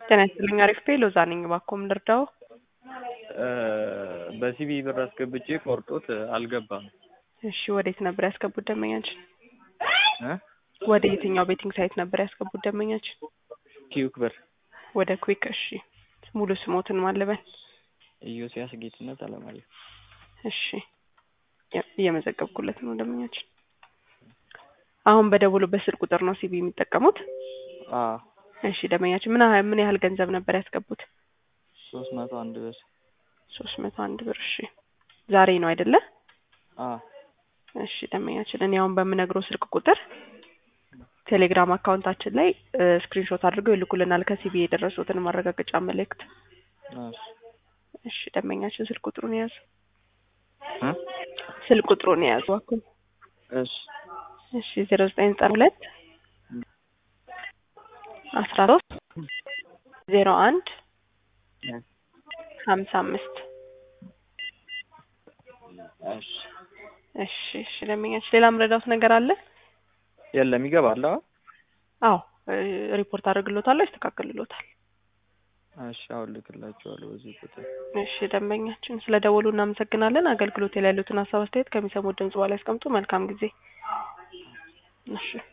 ጤና ይስጥልኝ። አሪፍ ፔ ሎዛ ነኝ። እባክዎ ምን ልርዳዎ? በሲቢ ብር አስገብቼ ቆርጦት አልገባም። እሺ ወዴት ነበር ያስገቡት ደንበኛችን? እ ወደ የትኛው ቤቲንግ ሳይት ነበር ያስገቡት ደንበኛችን? ኪዩክ ብር ወደ ኩዊክ። እሺ ሙሉ ስሞትን ማለበን? ኢዮስያስ ጌትነት አለማየሁ። እሺ የ- እየመዘገብኩለት ነው ደንበኛችን። አሁን በደወሉበት ስልክ ቁጥር ነው ሲቢ የሚጠቀሙት? አዎ እሺ ደንበኛችን ምን ያህል ምን ያህል ገንዘብ ነበር ያስገቡት? ሶስት መቶ አንድ ብር ሶስት መቶ አንድ ብር። እሺ ዛሬ ነው አይደለ? አዎ እሺ ደንበኛችን እኔ አሁን በምነግረው ስልክ ቁጥር ቴሌግራም አካውንታችን ላይ ስክሪንሾት አድርገው ይልኩልናል ከሲቢ የደረሱትን ማረጋገጫ መልእክት። እሺ እሺ ደንበኛችን ስልክ ቁጥሩን የያዙ እ ስልክ ቁጥሩን የያዙ እባክዎ። እሺ እሺ ዜሮ ዘጠኝ ዘጠና ሁለት አስራ ሶስት ዜሮ አንድ ሀምሳ አምስት እሺ እሺ እሺ ደንበኛችን ሌላ ምረዳውት ነገር አለ? የለም ይገባል። አዎ አዎ እ ሪፖርት አድርግሎታለሁ ያስተካክልሎታል። እሺ አሁን ልክላቸዋለሁ በዚህ ቁጥር። እሺ ደንበኛችን ስለ ደወሉ እናመሰግናለን። አገልግሎት ላይ ያሉትን ሀሳብ አስተያየት ከሚሰሙት ድምጽ በኋላ ያስቀምጡ። መልካም ጊዜ። እሺ